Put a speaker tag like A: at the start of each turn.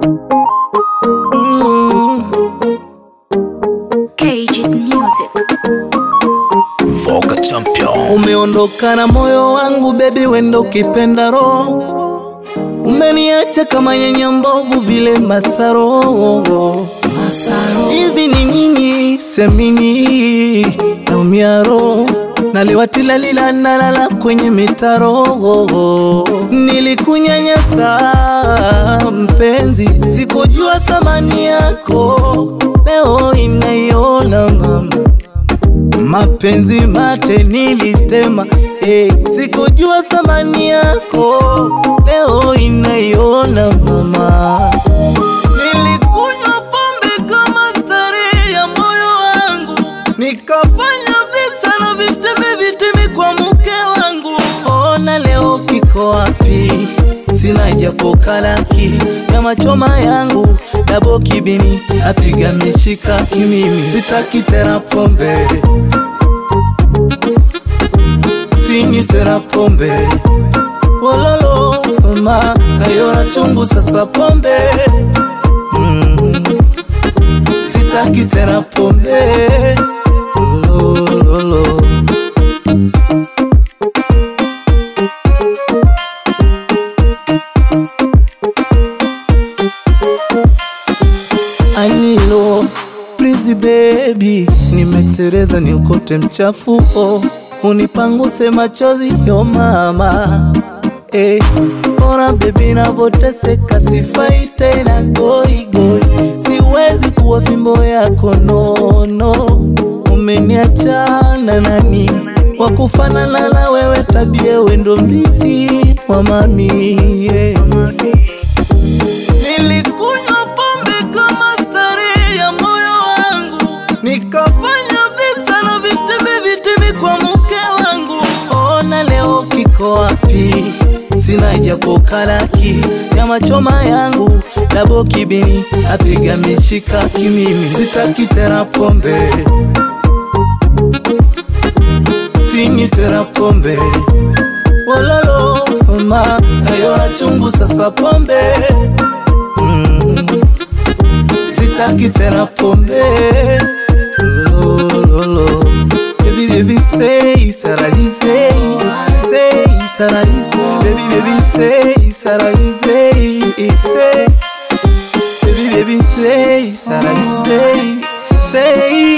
A: Cage's music.
B: Vogue champion.
C: Umeondoka na moyo wangu bebi, wendo ukipenda roho, umeniacha kama nyanya mbovu vile masaro. Hivi ni nini semini naumia roho naliwatilalila nalala kwenye mitaro. Nilikunyanyasa mpenzi, sikujua thamani yako, leo inaiona mama mapenzi mate nilitema, hey, sikujua thamani yako, leo inaiona mama. Nilikunywa pombe kama starehe ya moyo wangu, nikafanya visa na vitemi vitemi kwa mke wangu. Ona leo kiko wapi? Sina japo kalaki kama choma yangu dabo kibini apiga mishika kimimi, sitaki tena pombe sinywi tena pombe wololo mama nayona chungu sasa pombe mm. sitaki tena pombe lololo Anilo, please baby, nimetereza niokote mchafu oh. Unipanguse machozi yo mama eh, ona baby navoteseka, sifai tena goi goi, siwezi kuwa fimbo yako nono. Umeniacha na nani wakufanana na wewe, tabia wendo mrithi wa mami yeah. Nilikunywa pombe kama starehe ya moyo wangu, nikafanya visa na vitemi vitemi kwa mke wangu. Ona leo kiko wapi? Sina japo kalaki kama choma yangu dabo kibini apiga mishika kimimi, sitaki tena pombe, sinywi tena pombe wololo mama, nayona chungu sasa pombe mm. Sitaki tena pombe lololo Baby baby say sarai say say sarai baby baby say sarai say say baby baby say sarai say say